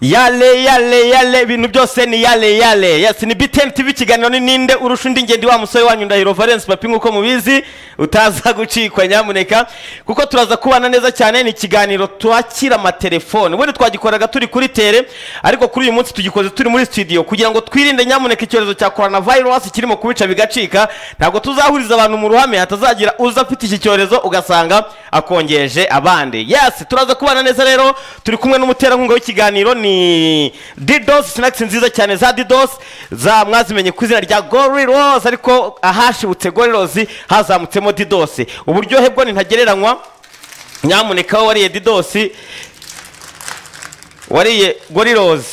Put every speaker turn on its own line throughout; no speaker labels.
yale yale yale ibintu byose ni yale yale yasi ni biteni tv ikiganiro ni ninde urusha undi ngende wa musore wanyu ndahiro valence papi nk'uko mubizi utaza gucikwa nyamuneka kuko turaza kubana neza cyane ni ikiganiro twakira amatelefone ubundi twagikoraga turi kuri tere ariko kuri uyu munsi tugikoze turi muri studio kugira ngo twirinde nyamuneka icyorezo cya korona virusi kirimo kubica bigacika ntabwo tuzahuriza abantu mu ruhame hatazagira uza afite iki cyorezo ugasanga akongeje abandi yasi turaza kubana neza rero turi kumwe n'umuterankunga w'ikiganiro ni didosi sinakisi nziza cyane za didosi za mwazimenye ku izina rya gorirozi ariko ahashibutse gorirozi hazamutsemo didosi uburyohe bwo ntagereranywa nyamuneka wowe wariye didosi wariye gorirozi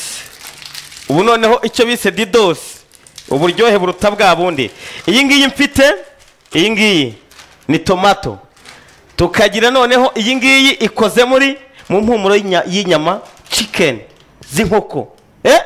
ubu noneho icyo bise didosi uburyohe buruta bwa bundi iyi ngiyi mfite iyi ngiyi ni tomato tukagira noneho iyi ngiyi ikoze muri mu mpumuro y'inya- y'inyama chicken z'inkoko eh?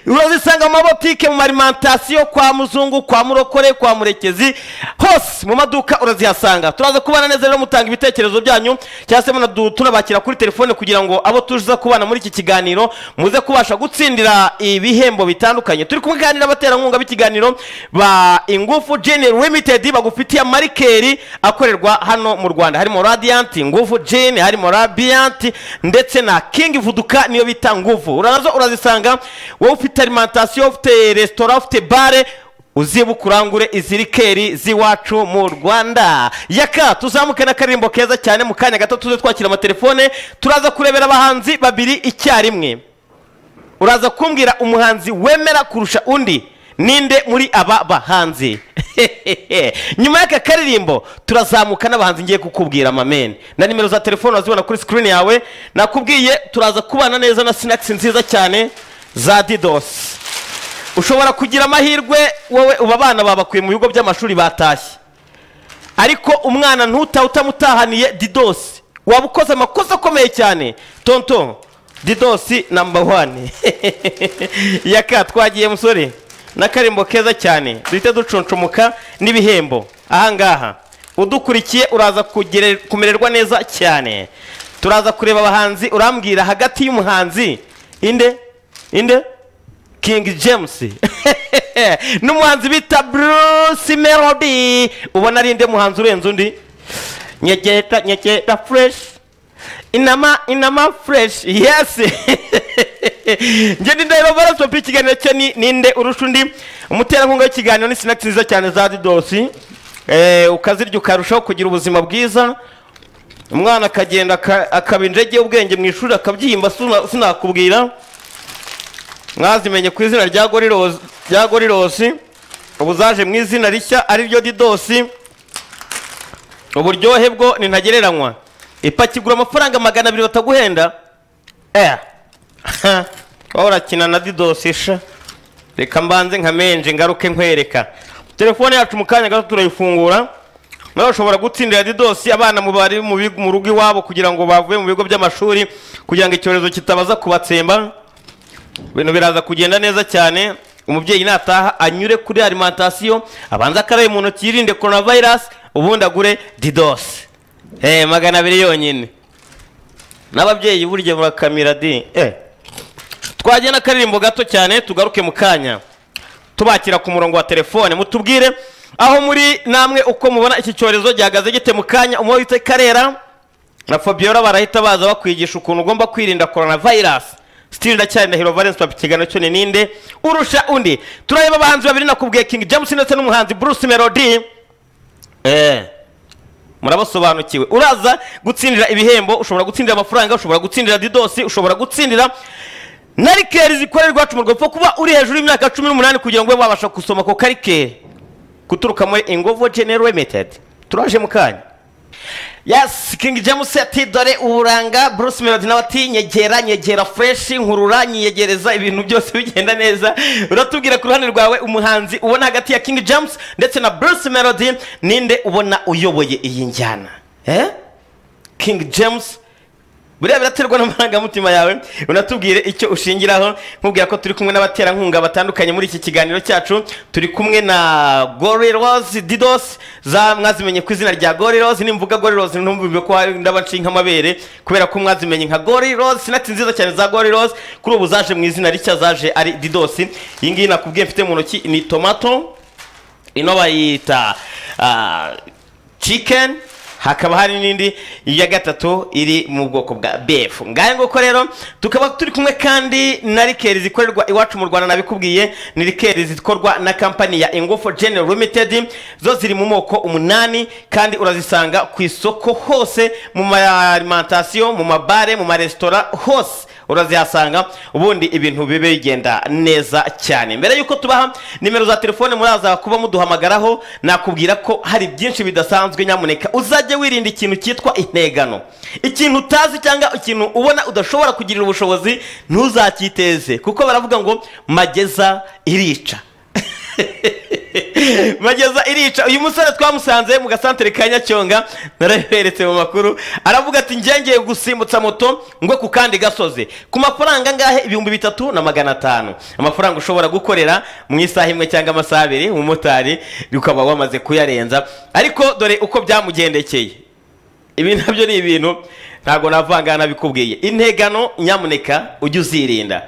urazisanga mu mabotike mu marimantasiyo kwa muzungu kwa murokore kwa murekezi hose mu maduka urazihasanga turaza kubana neza rero mutanga ibitekerezo byanyu cyangwa se munadu- tunabakira kuri telefone kugira ngo abo tuza kubana muri iki kiganiro muze kubasha gutsindira ibihembo bitandukanye turi kumwe kandi n'abaterankunga b'ikiganiro ba ingufu general limited bagufitiye amarikeri akorerwa hano mu rwanda harimo radiyanti nguvu jini harimo rabiyanti ndetse na kingi vuduka niyo bita nguvu urazo urazisanga wowe ufite alimantasiyo ufite resitora ufite bare uzibuke urangure izi rikeri z'iwacu mu rwanda yaka tuzamuke n'akaririmbo keza cyane mu kanya gato tuze twakira amatelefone turaza kurebera abahanzi babiri icyarimwe uraza kumbwira umuhanzi wemera kurusha undi ninde muri aba bahanzi nyuma y'aka karirimbo turazamuka n'abahanzi ngiye kukubwira amameni na nimero za telefone wazibona kuri sikirini yawe nakubwiye turaza kubana neza na sinakisi nziza cyane za didosi ushobora kugira amahirwe wowe uba abana babakuye mu bigo by'amashuri batashye ariko umwana ntutahe utamutahaniye didosi waba ukoze amakosa akomeye cyane tonto didosi namba wani yaka twagiye musore n'akarimbo keza cyane duhite ducuncumuka n'ibihembo ahangaha udukurikiye uraza kugere- kumererwa neza cyane turaza kureba abahanzi urambwira hagati y'umuhanzi inde inde King James n'umuhanzi bita Bruce Melody ubona ari inde muhanzi urenze undi nyegeta nyegeta fresh inama inama fresh yes ngende ndahiro barasopi ikiganiro cye ni ninde urusha undi umuterankunga w'ikiganiro ni sinakisi nziza cyane za didosi eh, ukazirya ukarushaho kugira ubuzima bwiza umwana akagenda aka- akaba injege ubwenge mu ishuri akabyihimba sina- sinakubwira mwazimenye ku izina rya gorirosi rya gorirosi ubu zaje mu izina rishya ariryo didosi uburyohe bwo nintagereranywa ipaki igura amafaranga magana abiri bataguhenda eh waba urakina na didosi sha reka mbanze nka menje ngaruke nkwereka telefone yacu mu kanya gato turayifungura nawe ushobora gutsindira didosi abana mu bari mu bigo- mu rugo iwabo kugira ngo bavuye mu bigo by'amashuri kugira ngo icyorezo kitabaza kubatsemba ibintu biraza kugenda neza cyane umubyeyi nataha anyure kuri alimantasiyo abanze akarabe mu ntoki yirinde korona vayirasi ubundi agure didosi eh magana abiri yonyine n'ababyeyi burya murakamira di eh twagenda akaririmbo gato cyane tugaruke mu kanya tubakira ku murongo wa telefone mutubwire aho muri namwe uko mubona iki cyorezo gihagaze gite mu kanya umuba witse karera na fabiola barahita baza bakwigisha ukuntu ugomba kwirinda korona vayirasi sitiri ndacyari ndahiro valence papa ikiganiro cyo ni ninde urusha undi turareba abahanzi babiri nakubwiye king james ndetse n'umuhanzi bruce melody eh murabasobanukiwe uraza gutsindira ibihembo ushobora gutsindira amafaranga ushobora gutsindira didosi ushobora gutsindira na rikeri zikorerwa iwacu mu rwanda kuba uri hejuru y'imyaka cumi n'umunani kugira ngo ube wabasha gusoma ako karikeri guturuka muri ingovo general limited turaje mu kanya Yes, King James ati dore uburanga Bruce Melody nawe ati nyegera nyegera fresh nkurura nyiyegereza ibintu byose bigenda neza uratubwira ku ruhande rwawe umuhanzi ubona hagati ya King James ndetse na Bruce Melody ninde ubona uyoboye iyi njyana eh King James buriya biraterwa n'amarangamutima yawe unatubwire icyo ushingiraho nkubwira ko turi kumwe n'abaterankunga batandukanye muri iki kiganiro cyacu turi kumwe na gorirozi didosi za mwazimenye ku izina rya gorirozi nimvuga gorirozi ntumvumve ko hari ndabashinga amabere kubera ko mwazimenye nka gorirozi sinati nziza cyane za gorirozi kuri ubu zaje mu izina rishya zaje ari didosi iyi ngiyi nakubwiye mfite mu ntoki ni tomato ino bayita ah, chicken hakaba hari n'indi ya gatatu iri mu bwoko bwa befu ngahe nguko rero tukaba turi kumwe kandi na rikeri zikorerwa iwacu mu rwanda nabikubwiye ni rikeri zikorwa na kampani ya ingufu general limited zo ziri mu moko umunani kandi urazisanga ku isoko hose mu ma alimantasiyo mu mabare mu maresitora hose urazihasanga ubundi ibintu bibe bigenda neza cyane mbere y'uko tubaha nimero za telefone muraza kuba muduhamagaraho nakubwira ko hari byinshi bidasanzwe nyamuneka uzajye wirinda ikintu cyitwa integano ikintu utazi cyangwa ikintu ubona udashobora kugirira ubushobozi ntuzacyiteze kuko baravuga ngo mageza irica mageza irica uyu musore twamusanze mu gasantere ka nyacyonga narabiberetse mu makuru aravuga ati ngengeye gusimbutsa moto ngo ku kandi gasozi ku mafaranga angahe ibihumbi bitatu na magana atanu amafaranga ushobora gukorera mu isaha imwe cyangwa amasaha abiri umumotari ukaba wamaze kuyarenza ariko dore uko byamugendekeye ibi nabyo ni ibintu ntabwo navanga nabikubwiye integano nyamuneka ujye uzirinda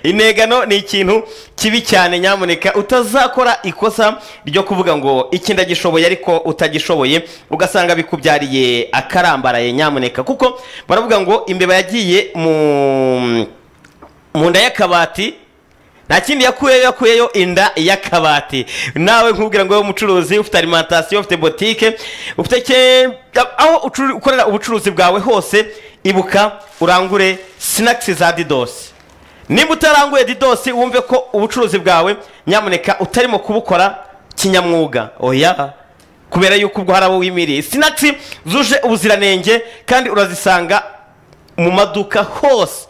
integano ni ikintu kibi cyane nyamuneka utazakora ikosa ryo kuvuga ngo iki ndagishoboye ariko utagishoboye ugasanga bikubyariye akarambaraye nyamuneka kuko baravuga ngo imbeba yagiye mu mu nda y'akabati nta kindi yakuyeyo yakuyeyo inda y'akabati nawe nkubwira ngo wowe umucuruzi ufite alimantasiyo ufite botike ufite ke- aho ucuru- ukorera ubucuruzi bwawe hose ibuka urangure sinakisi za didosi nimba utaranguye didosi wumve ko ubucuruzi bwawe nyamuneka utarimo kubukora kinyamwuga oya kubera yuko ubwo hari abo wimiriye sinakisi zuje ubuziranenge kandi urazisanga mu maduka hose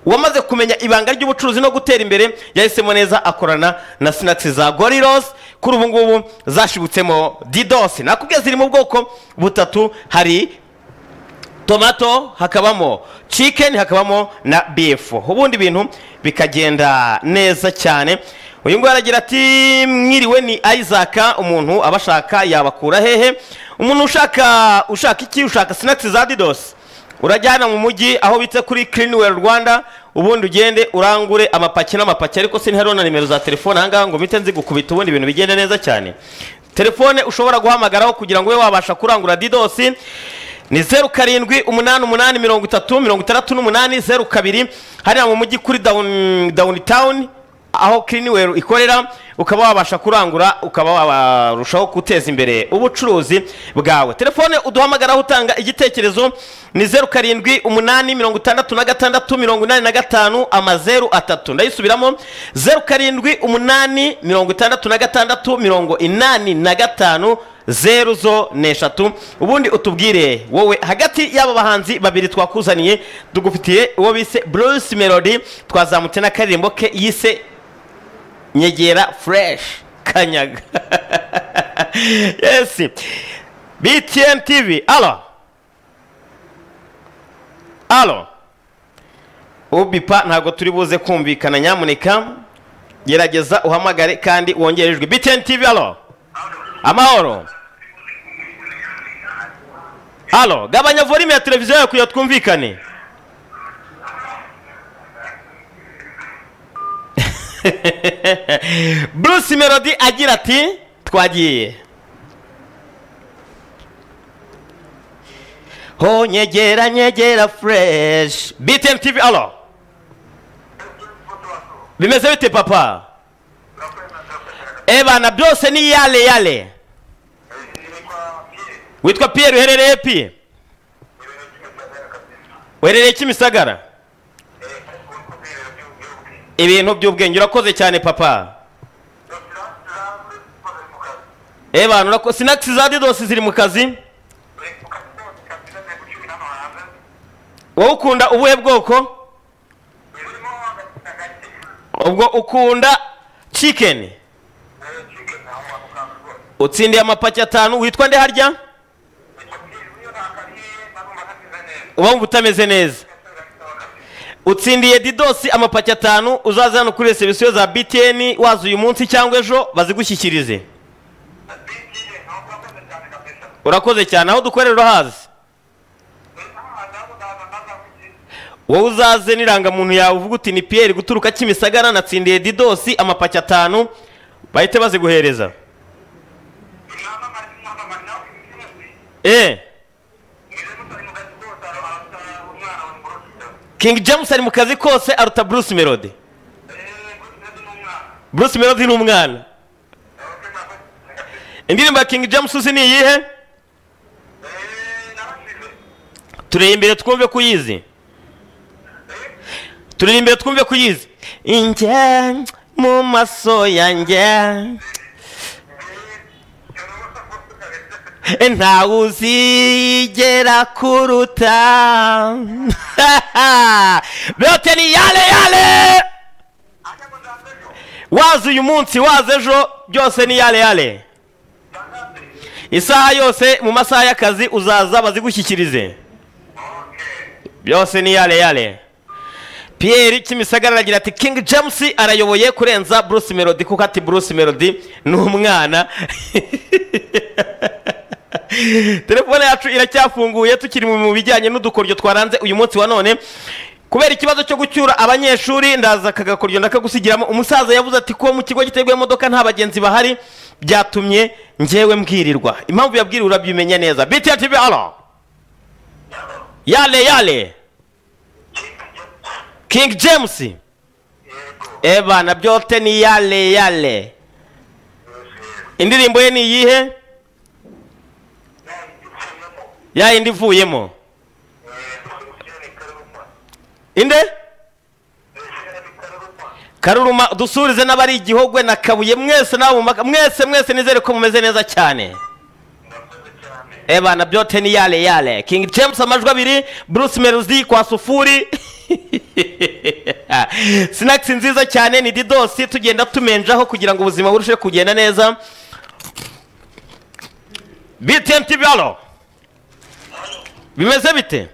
uwamaze kumenya ibanga ry'ubucuruzi no gutera imbere yahisemo neza akorana na sinakisi za gorirosi kuri ubu ngubu zashibutsemo didosi nakubwiye ziri mu bwoko butatu hari tomato hakabamo chicken hakabamo na beef ubundi ibintu bikagenda neza cyane uyu nguyu aragira ati mwiriwe ni isaac umuntu abashaka yabakura hehe umuntu ushaka ushaka iki ushaka sinakisi za didosi urajyana mu mujyi aho bita kuri kirinweri rwanda ubundi ugende urangure amapaki n'amapaki ariko sinihariho na nimero za telefone ahangaha ngo mpite nzigukubita ubundi ibintu bigende neza cyane telefone ushobora guhamagaraho kugira ngo ube wabasha kurangura didosi ni zeru karindwi umunani umunani mirongo itatu mirongo itandatu n'umunani zeru kabiri hariya mu mujyi kuri dawuni dawuni tawuni aho kirinweri ikorera ukaba wabasha kurangura ukaba warushaho guteza imbere ubucuruzi bwawe telefone uduhamagaraho utanga igitekerezo ni zeru karindwi umunani mirongo itandatu na gatandatu mirongo inani na gatanu amazeru atatu ndayisubiramo zeru karindwi umunani mirongo itandatu na gatandatu mirongo inani na gatanu zeru zo ni eshatu ubundi utubwire wowe hagati y'aba bahanzi babiri twakuzaniye tugufitiye uwo bise bruce melody twazamutse n'akaririmbo ke yise nyegera fresh kanyaga yes btn tv alo alo ubipa ntabwo turi buze kumvikana nyamuneka gerageza uhamagare kandi wongerejwe btn tv alo amahoro halo gabanya volume ya televiziyo yawe kugira twumvikane bruce melody agira ati twagiye ho nyegera nyegera fresh btm tv alo bimeze bite papa ebana byose ni yale yale witwa pierre uherereye pi uherereye kimisagara ibintu by'ubwenge urakoze cyane papa ebana urako sinakisi za didosi ziri mu kazi wowe ukunda ubuhe bwoko ubwo ukunda chicken utsindiye amapaki atanu witwa nde harya uba wumva utameze neza utsindiye didosi amapaki atanu uzaza hano kuri resebusiyo za btn waza uyu munsi cyangwa ejo bazigushyikirize urakoze cyane aho dukorera urahazi wowe uzaze n'irangamuntu yawe uvuga uti ni piyeri guturuka kimisagara natsindiye didosi amapaki atanu bahite baziguhereza eee King James ari mu kazi kose aruta Bruce Melody Bruce Melody ni umwana indirimbo ya King James uzi ni iyihe tureye imbere twumve ko uyizi turere imbere twumve ko uyizi inge mu maso yanjye ntawe uzigera kuruta beyote ni yale yale waza uyu munsi waza ejo byose ni yale yale isaha yose mu masaha y'akazi uzaza bazigushyikirize byose ni yale yale Pierre kimisagara aragira ati King James arayoboye kurenza Bruce Melody kuko ati Bruce Melody ni umwana telefone yacu iracyafunguye tukiri mu bijyanye n'udukoryo twaranze uyu munsi wa none kubera ikibazo cyo gucyura abanyeshuri ndaza aka gakoryo ndakagusigiramo umusaza yavuze ati ko mu kigo giteguye imodoka nta bagenzi bahari byatumye ngewe mbwirirwa impamvu yabwiriwe urabimenya neza BTR TV alo yale yale King James Eva na byote ni yale yale indirimbo ye ni iyihe ya indi ivuyemo inde karuruma dusurize n'abari igihogwe na kabuye mwese nawe mwese mwese nizere ko mumeze neza cyane Eva na byote ni yale yale King James amajwi abiri Bruce Melody kwa sufuri sinakisi nziza cyane ni didosi tugenda tumenjaho kugira ngo ubuzima burusheho kugenda neza btn tv halo bimeze bite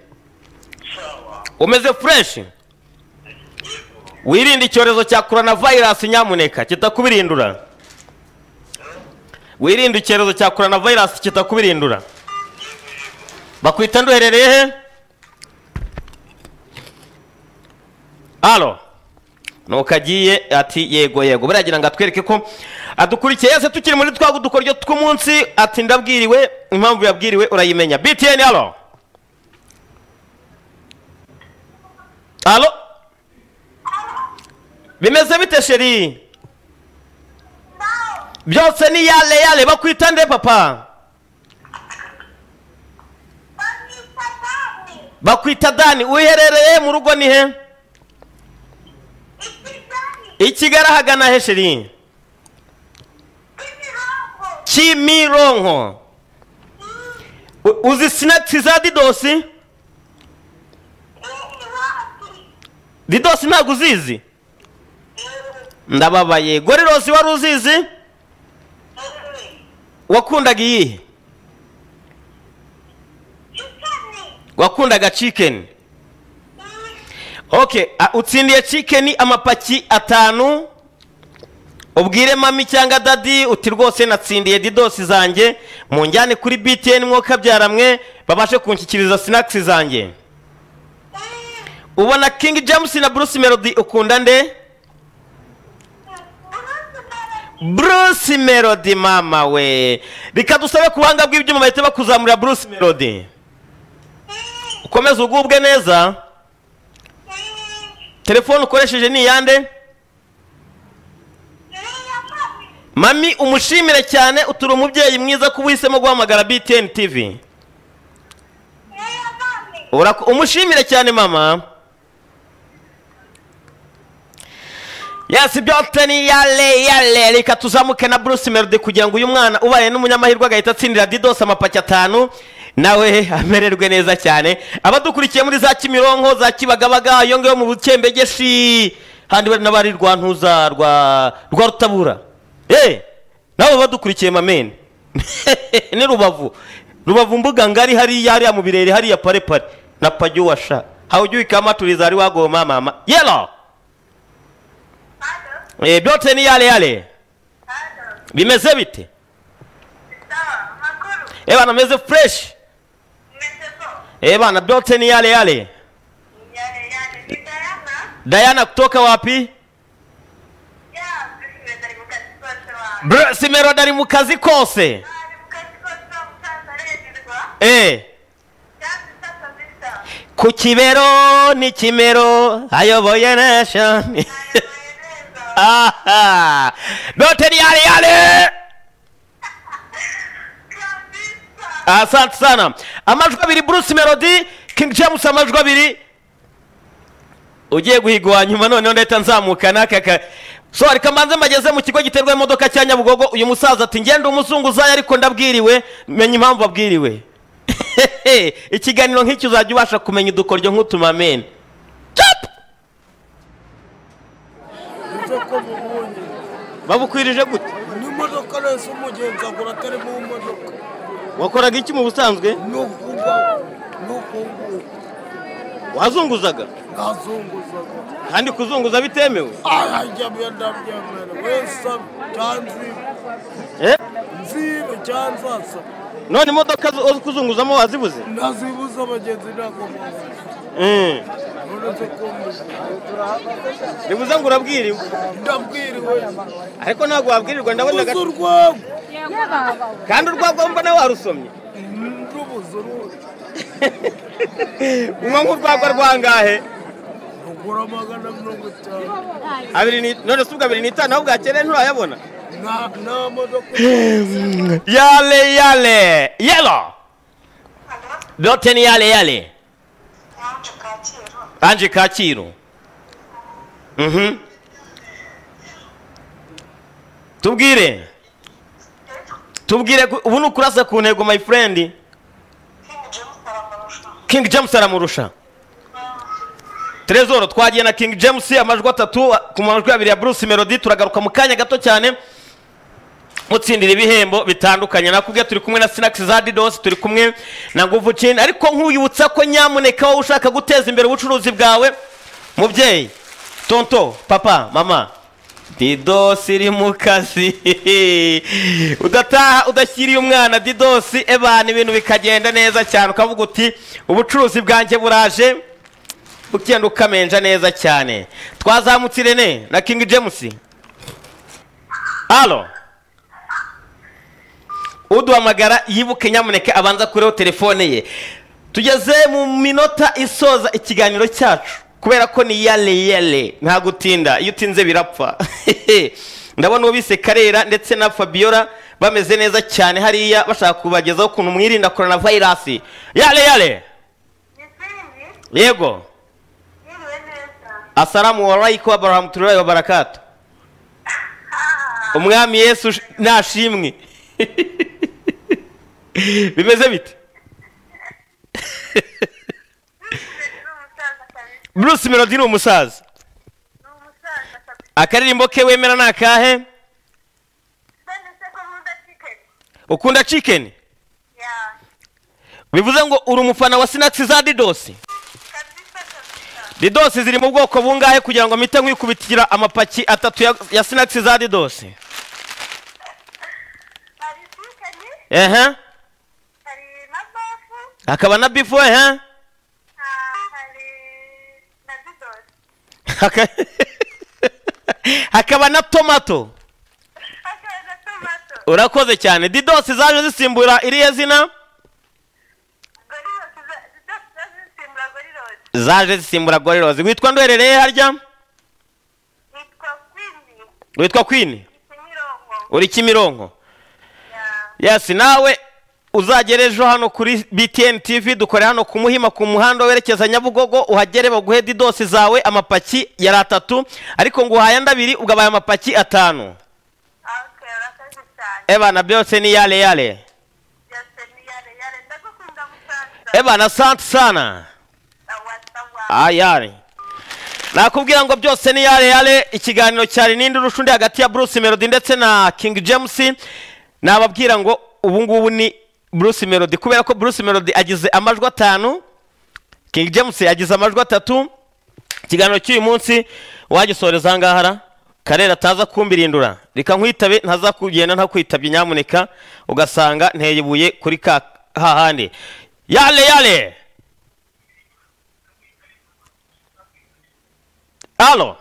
umeze fureshi wirinde icyorezo cya korona vayirasi nyamuneka kitakubirindura wirinde icyorezo cya korona vayirasi kitakubirindura bakwita nduherereye he halo nuko agiye ati yego yego baragira ngo atwereke ko adukurikiye yese tukiri muri twago udukoryo tw'umunsi ati ndabwiriwe impamvu yabwiriwe urayimenya btn halo halo bimeze bite sheri byose ni yale yale bakwita nde papa bakwita dani uherereye mu rugo ni he ikigali ahagana hesheri kimironko uzi sinakisi za didosi didosi ntabwo uzizi ndababaye gorirosi wari uzizi wakundaga iyihe wakundaga cikeni ok utsindiye cikeni amapaki atanu ubwire mami cyangwa dadi uti rwose natsindiye didosi zanjye munjyane kuri btn mwuka byaramwe babashe kunshyikiriza sinakisi zanjye ubona kingi james na bruce melody ukunda nde bruce melody mama we reka dusabe ku buhanga bw'ibyuma bahita bakuzamurira bruce melody ukomeze ugubwe neza telefone ukoresheje ni iyande mami umushimire cyane uturi umubyeyi mwiza ko uhisemo guhamagara btn tv Urako- umushimire cyane mama yasi byoteni yale yale reka tuzamuke na bruce melody kugira ngo uyu mwana ubaye n'umunyamahirwe agahita atsindira didos amapaki atanu nawe amererwe neza cyane abadukurikiye muri za kimironko za kibagabaga iyo ngiyo mu bukembegeshi handi bari n'abari rwa ntuza rwa rwa rutabura eh nabo badukurikiye mamene ni rubavu rubavu mbuga ngari hariya hariya mu birere hariya parepare na pajuwasha hawujui kama tulizari wagoma mama yelo e, byote ni yale yale bimeze bite e bana meze fresh e bana byote ni yale yale dayana kutoka wapi Bro, simerod ari mu kazi kose e ku kibero ni kimero ayoboye nation aha byote ni yale yale asante sana amajwi abiri bruce melody king james amajwi abiri ugiye guhiga uwa nyuma noneho ndahita nzamuka n'aka ka sori kamanze mbageze mu kigo giterwa imodoka cya nyabugogo uyu musaza ati ngende umuzunguzayo ariko ndabwiriwe menya impamvu abwiriwe ikiganiro nk'iki uzajya ubasha kumenya udukoryo nk'utumamene Chap! babukwirije gute
n'imodoka yose umugenzi agura atari mu modoka
wakoraga iki mu busanzwe
ni ukuvuga ni ukunguka
wazunguzaga
ntazunguzaga
kandi kuzunguza bitemewe
arajya byenda byemera wese cyanzi
Eh?
nzibe cyanzi asa
none imodoka zo- zo kuzunguzamo wazibuze
ntazibuze abagenzi ntakomoza
Mm.
uretse kumbuza
bivuze ngo urabwiriwe
ndabwiriwe
ariko ntabwo wabwirirwa ndabona
ubuze
gato
urwango
kandi urwagomba nawe warusomye
n'ubuze urundi
unywa nk'urwagwa rwangahe
ugura magana mirongo itanu
abiri ni none si ubwo abiri n'itanu aho bwakereye nturayabona
nta nta modoka
yale yale yelo dote ni yale yale anje kacyiru Mhm. tubwire tubwire ku- ubu ni ukurasa ku ntego my friend king james aramurusha trezoro twagiye na king james amajwi atatu ku majwi abiri ya bruce melody turagaruka mu kanya gato cyane mutsindira ibihembo bitandukanye nakubwiye turi kumwe na sinakisi za didosi turi kumwe na nguvu cini ariko nk'uyibutsa ko nyamuneka wowe ushaka guteza imbere ubucuruzi bwawe mubyeyi tonto papa mama didosi iri mu kazi udataha udashyiriye umwana didosi ebana ibintu bikagenda neza cyane ukavuga uti ubucuruzi bwanjye buraje ukenda ukamenja neza cyane twazamutse irene na king james alo uduhamagara yibuke nyamuneka abanza kureho telefone ye tugeze mu minota isoza ikiganiro cyacu kubera ko ni yale yale nta gutinda iyo utinze birapfa ndabona uwo bise karera ndetse na fabiola bameze neza cyane hariya bashaka kubagezaho ukuntu mwirinda korona vayirasi yale yale yego asalamu alaykum wa barahmatullahi wa barakatu umwami yesu sh- nashimwe bimeze bite bruce melody ni umusaza akaririmbo ke wemera ni akahe ukunda chicken bivuze ngo uri umufana wa sinakisi za didosi ridosi ziri mu bwoko bungahe kugira ngo mpite nkwikubitira amapaki atatu ya- ya sinakisi za ridosi
hari sikeni
ehe
hari na bafu
hakaba na bifu ehe
ah, hari na didosi
Haka- hakaba na tomato
hakaba na tomato
urakoze cyane didosi zaje zisimbura iriya zina
gorirosi za- didosi zazisimbura gorirosi
zaje zisimbura gorirozi witwa ndwerereye harya
yitwa kwini
witwa kwini
ikimirongo
uri kimironko
ya
yasi nawe uzagera ejo hano kuri btn tv dukorera hano ku muhima ku muhanda werekeza nyabugogo uhagere baguhe didosi zawe amapaki yari atatu ariko ngo uhaye andi abiri ugabaye amapaki atanu
ok urakoze cyane
ebana byose ni yale yale
byose ni yare yare ndagukunda musaza
ebana asante sana
tawa tawa
ayari nakubwira ngo byose ni yale yale ikiganiro cyari nindi rushundi hagati ya bruce melody ndetse na king james nababwira ngo ubu ngubu ni bruce melody kubera ko bruce melody agize amajwi atanu king james agize amajwi atatu ikiganiro cy'uyu munsi wagisoreza aha ngaha ra karere ataza kumbirindura reka nkwitabe ntazakugenda ntakwitabye nyamuneka ugasanga nteye ibuye kuri ka hahandi yale yale Alo.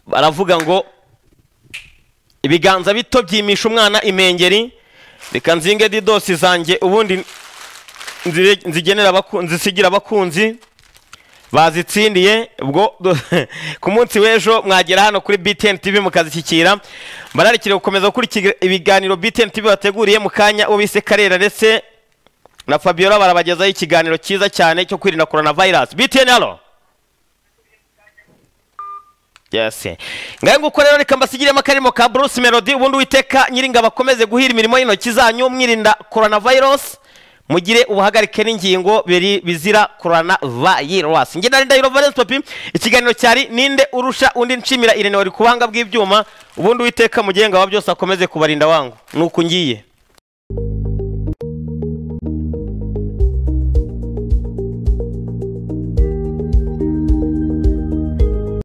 Baravuga ngo ibiganza bito byimisha umwana imengeri reka nzinge didosi zanjye ubundi nzire- nzigenera abaku- nzisigira abakunzi bazitsindiye ubwo du- ku munsi w'ejo mwagera hano kuri BTN TV mukazishyikira mbararikire gukomeza gukurikira ibiganiro BTN TV bateguriye mu kanya uwo bise Karera ndetse na Fabiola barabagezaho ikiganiro cyiza cyane cyo kwirinda coronavirus BTN halo Yes. Ngaye nguko rero reka mbasigiremo akarimo ka Bruce Melody ubundi witeka nyiringa bakomeze guhira imirimo y'intoki zanyu mwirinda coronavirus mugire ubuhagarike n'ingingo biri bizira coronavirus. Nge nari ndayiro Valence Papi ikiganiro cyari ninde urusha undi nshimira Irene wari kubanga bw'ibyuma ubundi witeka mugenga wa byose akomeze kubarinda wangu nuko ngiye.